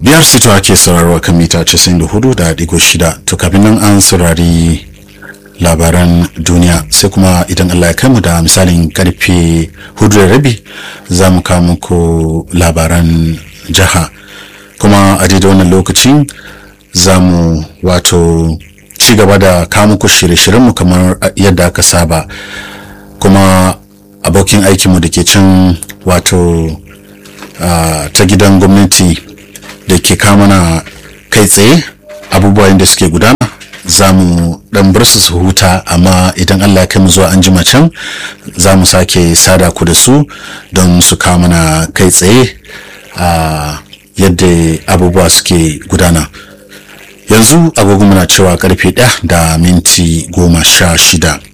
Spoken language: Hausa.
biyar sito ake sauraro kan mita 94 da digo shida to kafin nan an saurari labaran duniya sai kuma idan allah ya kai mu da misalin karfe hudu da rabi za mu kawo muku labaran jiha kuma a daidai wannan lokacin za mu wato ci gaba da kawo muku shirye-shiryenmu kamar yadda aka saba kuma abokin aikinmu da ke can wato ta gidan gwamnati da ke mana kai tsaye abubuwan da suke gudana za mu dan bar su su huta amma idan Allah ya kai mu zuwa an jima can za mu sake sada ku da su don su kawo mana kai tsaye a yadda abubuwa suke gudana yanzu agogo muna cewa karfe ɗaya da minti goma sha shida